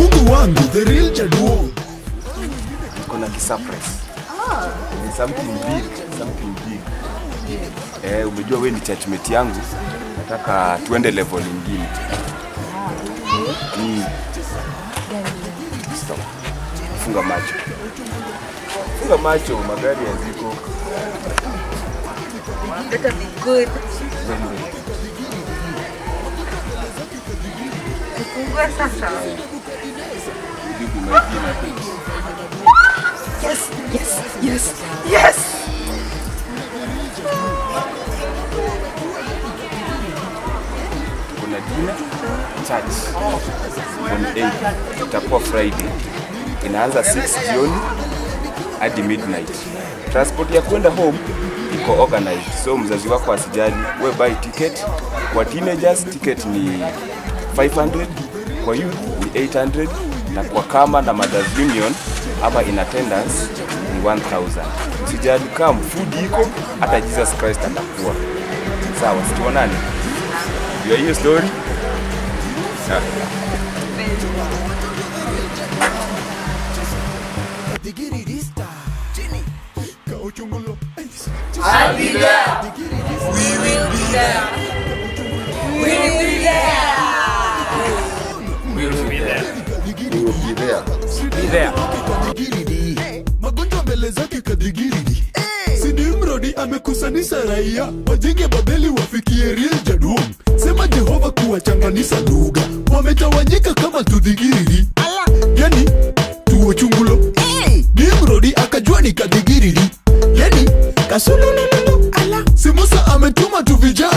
Mungu wangu the real Jaduong. kuna kisurprise. Ni something big, something big. Eh, umejua we ni churchmate yangu, nataka tuende level nyingine. Mm. Stop. Funga macho. Funga macho, magari yaziko. Better be good. Tufungue sasa. Jibu majina. Yes, yes, yes, yes. kuna dina church on 8 itakuwa friday inaanza 6 jioni hadi midnight transport ya kwenda home iko organized so mzazi wako asijali we buy ticket kwa teenagers ticket ni 500 kwa youth ni 800 na kwa kama na mothers union ama in attendance ni 1000 usijali kam food iko hata jesus christ atakuwa sawa situonane jua hiyo story Ah. Magonjwa mbele zake kadigiridi. Sidi Mrodi amekusanisha raia wajenge Babeli wafikie real Jaduong. Sema Jehova kuwachanganisha lugha, wametawanyika kama tudhigiridi. Yani tuo chungulo Nimrodi akajua ni kadigiridi, yani kasulululu. Ala, si Musa ametuma tu vijana